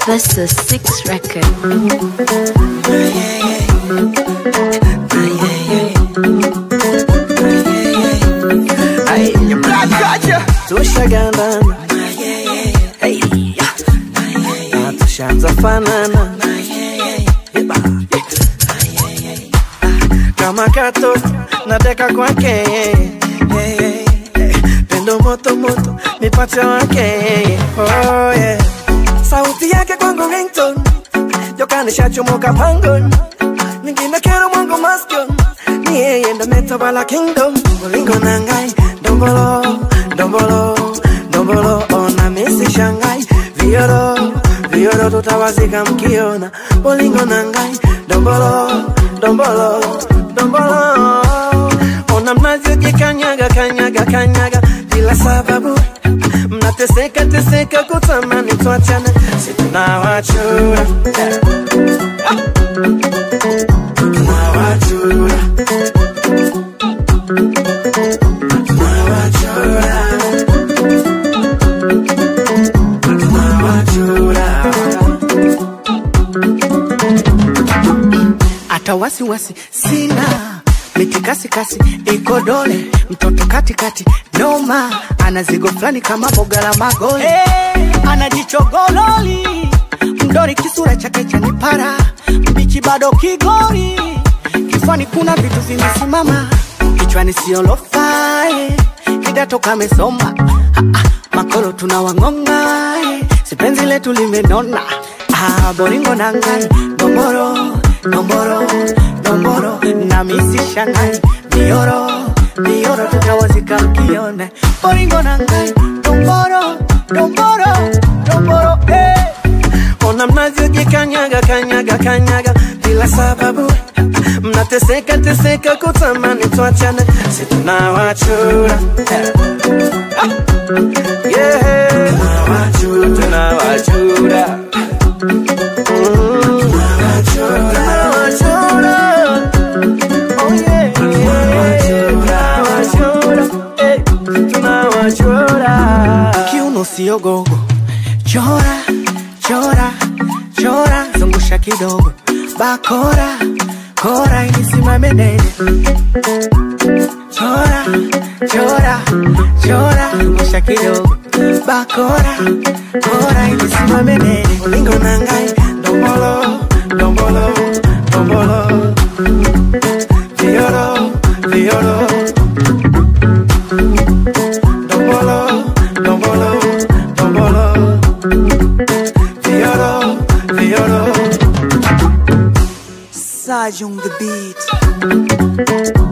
This is Six Record. tushagandana Hey, ya. na tushaanza fanana Eba. kama katoto nateka kwake pendo moto moto mipacha wake oh, yeah. sauti yake kwangu ringtone jokanishachomoka pangon nyingine kero mwangu maston ni yeye ndo metawala kingdom ulingo nangai dombolo dombolo dombolo ona misi shangai vioro vioro tutawazika mkiona bolingo nangai dombolo dombolo dombolo ona mnavyojikanyaga kanyaga kanyaga bila sababu mnateseka teseka kutamani tuachane situnawachura tunawachura tunawachura tunawachura hata wasiwasi sina mitikasikasi iko dole mtoto katikati noma ana zigo fulani kama boga la magoli hey, ana jichogololi mdori kisura chake chanipara mbichi bado kigori kifani kuna vitu vimesimama kichwani siolofai kidato kamesoma Ah, ah, makolo tunawang'onga eh, sipenzi letu limenona ah, boringo nangai domboro domboro domboro na misi shangai mioro mioro tutawazika mkione boringo nangai domboro domboro domboro eh. ona mnavyojikanyaga kanyaga kanyaga bila sababu mnateseka teseka kutamani tuachane situnawachura yeah. tunawachura tunawachura Mm. Tunawachura. Oh, yeah. Tunawachura. Eh, tunawachura. kiuno sio gogo chora chora chora zungusha kidogo bakora kora ilisimame nene chora chora chora zungusha kidogo bakora kora ilisimame nene ulingo nangai dombolo dombolo dombolo vioro vioro dombolo dombolo dombolo vioro vioro Saj on the beat